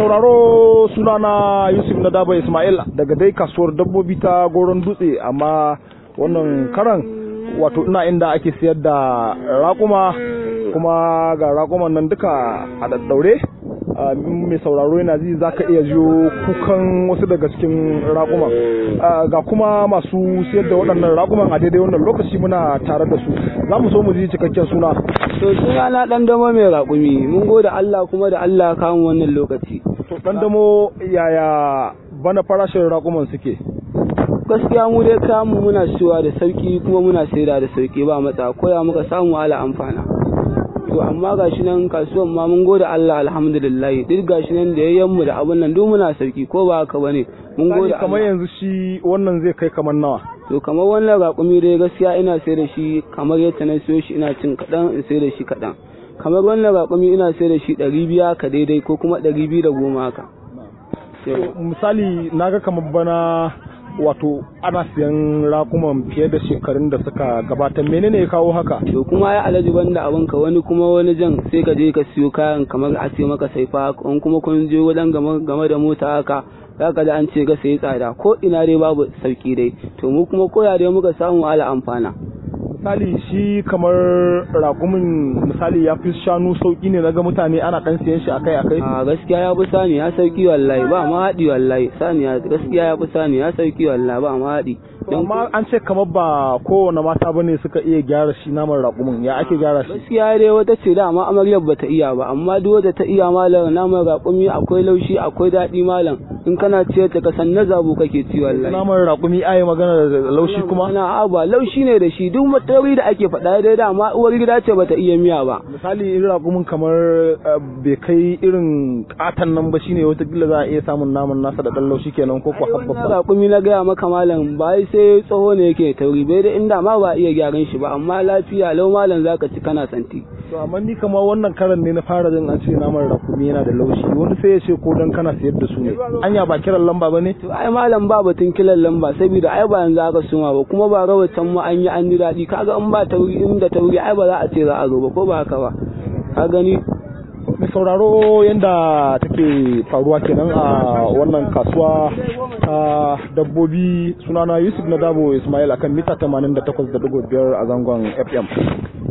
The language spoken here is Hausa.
sauraro sunana Yusuf na Daba Ismail daga dai kasuwar dabbobi ta Goron Dutse amma wannan karan wato ina inda ake siyar da raƙuma kuma ga raƙuman nan duka a daddaure mai sauraro yana ji za ka iya jiyo kukan wasu daga cikin raƙuman ga kuma masu siyar da waɗannan raƙuman a daidai wannan lokaci muna tare da su za mu so mu ji cikakken suna to suna na ɗan dama mai raƙumi mun gode Allah kuma da Allah kamun wannan lokaci to ɗan damo yaya bana farashin raƙuman suke gaskiya mu dai kamun muna siyowa da sauki kuma muna saida da sauki ba matsa koya muka samu ala amfana to amma gashi nan kasuwan ma mun gode Allah alhamdulillah duk gashi nan da yayyan mu da abun nan duk muna sauki ko ba haka bane mun gode kamar yanzu shi wannan zai kai kamar nawa to kamar wannan raƙumi dai gaskiya ina sai da shi kamar yadda na siyo shi ina cin kaɗan in sai da shi kaɗan kamar wannan raƙumi ina sai da shi ɗari biya ka daidai ko kuma ɗari biyu da goma haka misali naga kamar bana wato ana siyan rakuman fiye da shekarun da suka gabata menene ya kawo haka to kuma ya alaji banda abin ka wani kuma wani jan sai ka je ka siyo kayan kamar a ce maka saifa in kuma kun je wajen game da mota haka za ka ji an ce ga sai tsada ko ina dai babu sauki dai to mu kuma koya dai muka samu ala amfana misali shi kamar rakumin misali ya fi shanu sauki ne naga mutane ana dan siyan shi akai akai a gaskiya ya fi sani ya sauki wallahi ba ma haɗi wallahi sani ya gaskiya ya fi sani ya sauki wallahi ba ma haɗi amma an ce kamar ba kowane mata bane suka iya gyara shi naman rakumin ya ake gyara shi gaskiya dai wata ce da amma amaryar ba ta iya ba amma duk wata ta iya malam naman rakumi akwai laushi akwai daɗi malam in kana ciyar ta kasan na zabu kake ci wallahi naman rakumi ayi magana da laushi kuma na ba laushi ne da shi duk matsayi da ake faɗa dai da amma uwar gida ce bata iya miya ba misali irin rakumin kamar bai kai irin katan nan ba shine wataƙila za a iya samun naman nasa da ɗan laushi kenan ko kuwa habba rakumi na gaya maka malam ba sai tsoho ne yake tauri bai da inda ma ba iya gyaran shi ba amma lafiya lau malam zaka ci kana santi to amma ni kamar wannan karan ne na fara jin an ce naman rakumi yana da laushi wani sai ya ce ko dan kana sayar da su ne anya ba kiran lamba bane to ai malam ba batun kiran lamba saboda ai ba yanzu aka suma ba kuma ba rawatan mu an yi an ji daɗi kaga in ba tauri inda tauri ai ba za a ce za a zo ba ko ba haka ba ka gani mai sauraro yadda take faruwa kenan a wannan kasuwa ta dabbobi sunana yusuf na dabo ismail akan mita 88.5 a zangon fm